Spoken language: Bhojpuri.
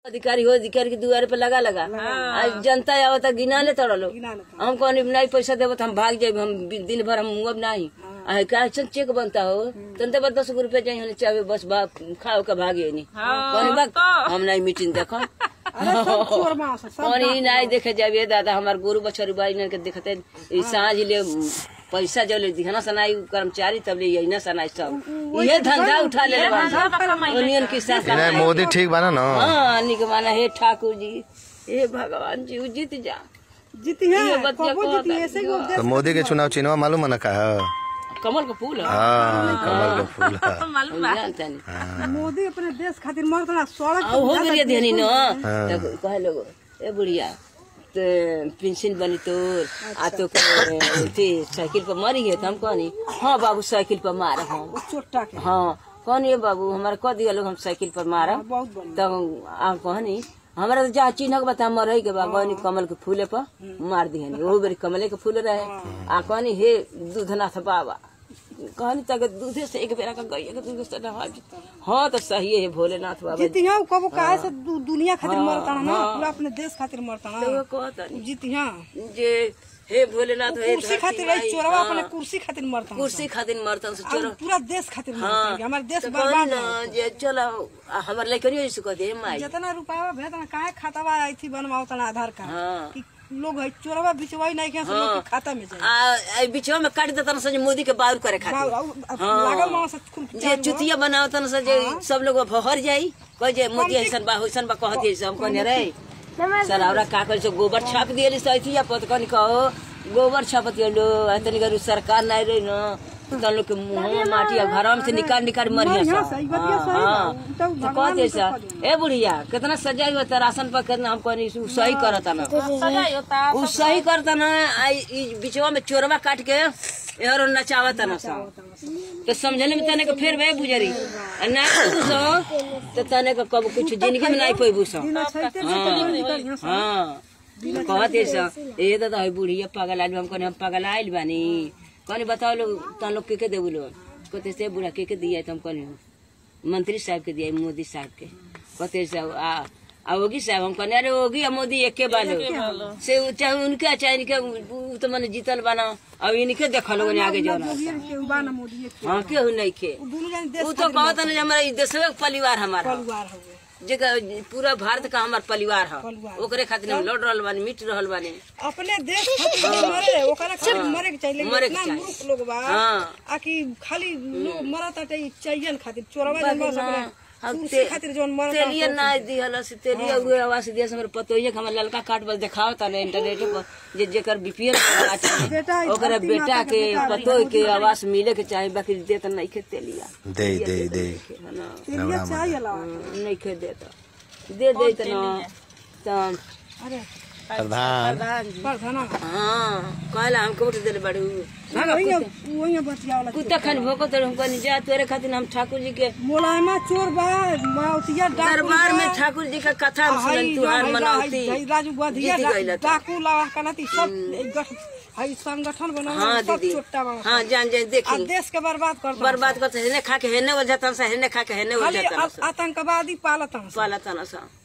अधिकारी हो अधिकारी के दुआरे पे लगा लगा आज जनता आवता गिना ले तड़लो हम कौन नहीं पैसा देबो तो हम भाग जाए हम दिन भर हम मुँह नहीं आ का चेक चेक बनता हो तन देबो दस गो रुपया जाए हने चाहे बस बा खाओ के भागे नहीं कौन बा हम नहीं मीटिंग देखो कौन ही नहीं देखे जाबे दादा हमार गोरु बछरू बाई ने के देखते ई सांझ ले पैसा जो ले दिहना सनाई कर्मचारी तब ले यही ना सनाई सब ये धंधा उठा ले यूनियन की साथ नहीं मोदी ठीक बना ना हाँ निक माना हे ठाकुर जी हे भगवान जी उ जीत जा जीती है ये बतिया कबो जीती है, ऐसे ही वो देश- तो मोदी के चुनाव चिन्हवा मालूम है ना का है? कमल का फूल है हाँ कमल का फूल है हम जानता नहीं मोदी अपने देश खातिर मरता ना सड़क आ हो गया ध्यानी न तो कहे लोग ए बुढ़िया तो पेंशन बनी तोर आ तो के थी साइकिल पर मरी है तो हम कहनी हाँ बाबू साइकिल पर मार हम पे चोट्टा के हाँ कहनी ये बाबू हमारा कह दिया लोग हम साइकिल पर मारब बहुत बढ़िया तब आप कहनी हमारा तो जहाँ चिन्ह के बता मरई के बा कहनी कमल के फूले पर मार दिहनी वो बेरी कमले के फूल रहे आ कहनी हे दूधनाथ बाबा कहनी तक दूधे से एक बेरा का गैया के दूध से नहा जी। हाँ तो सही है भोलेनाथ बाबा जीती है कबो काहे से दु- दुनिया खातिर मरता ना पूरा अपने देश खातिर मरता तो ना वो कहता नहीं जीती है जे हे भोलेनाथ हे कुर्सी धरती खातिर माई, रही चोरवा हाँ, अपने कुर्सी खातिर मरता कुर्सी खातिर मरतन से और चोर पूरा देश खातिर मरता हाँ है। हमारे देश तो बर्बाद कहनी है। ना जे चलो आ, हमर लइकनियो ऐसे कह दे माई जितना रुपया भेज ना काहे खाता बा आई थी बनवाओ तना आधार कार्ड हाँ कि लोग है चोरवा बिचवाई नहीं के लोग के खाता में जाए आ आ, बीचवा में काट देतन से जे मोदी के बाउर करे खातिर लागल मामा से खूब जे चुतिया बनावतन से जे सब लोग भर जाई कह जे मोदी ऐसन बा होइसन बा कहत ऐसे हम कहने रे सरावरा का कह से गोबर छाप दिएली सैथी या पत कनी कहो गोबर छापत लो तनी गरु सरकार नहीं रही न तन लोग के मुंह माटी आ घर में से निकाल निकाल मरिया बढ़िया, सब सही बतिया, सही हाँ, बा। तो तो भगवान कहते तो सा कर ए बुढ़िया कितना सजाई होता राशन पर कितना हम कहनी उ सही करता ना उ सही करता ना आई ई बिचवा में चोरवा काट के एहरो नचावता ना सब तो समझने में तने के फिर वे बुझरी आ ना तू सो तो तने के कब कुछ जिंदगी में नहीं पैबू सो दिन छैते छैते निकल यहाँ से। हाँ कहते सो ए दादा है बुढ़िया पागल आदमी हम कहने हम पागल आइल बानी कहने बताओ लोग तन लोग के के देबू लोग कहते से बुढ़ा के के दिया है तो हम कहने मंत्री साहब के दिया है, मोदी साहब के कहते से आ आ योगी साहब हम कहने अरे योगी आ मोदी एके बालो से उ- चाहे उनके चाहे इनके उ तो मैंने जीतल बाना अब इनके देखल लोगन आगे जाना मोदी के उबा ना मोदी के हाँ केहू नहीं के उ दोनों जाने देश उ तो कहत ना जे हमारा ई देशवे के परिवार हमारा परिवार हो गए जेकर पूरा भारत का हमार परिवार है परिवार। ओकरे खातिर हम लड़ रहल बानी मिट रहल बानी अपने देश खातिर जो मरे ओकरा खातिर मरे के चाहिए मरे लेकिन के इतना चाहिए। मूर्ख लोग बा हाँ। आ कि खाली लोग मरत आटे ई चाहिए खातिर चोरवा जन मर सकले हम कुर्सी ते- खातिर जोन मरत तेलिए ना दिहल से तेलिए हुए आवास दिया से हमरे पतोइए के हमर ललका कार्ड बस देखाव ता इंटरनेट पर जे जेकर बीपीएल बेटा, ई ओकरा धरती बेटा माता के के बेटा पतोई के आवास मिले के चाहे बाकी देत नहीं के तेलिया दे दे दे ना तेलिए चाहिए ला नहीं के देत दे दे त ना त अरे प्रधान प्रधाना हां कहला हमको उठ देले बड़ू वही वही बतियावला कुत्ता खान भोको तर हमको नहीं जा तोरे खातिर हम ठाकुर जी के मोलायमा चोर बा माउतिया डाकू दरबार बा। में ठाकुर जी का कथा हम सुनन हई तू हार हई- मनावती हई राजू बधिया जीत गइल त। डाकू लावा कनाती सब एक गठ- हई संगठन बनावे हाँ सब दीदी छोटा बा हाँ जान जान आ देखी देश के बर्बाद करता बर्बाद करते हेने खा के हेने वजह से हेने खा के हेने खाली वजह आ- आतंकवादी पालत हन पाला तना सा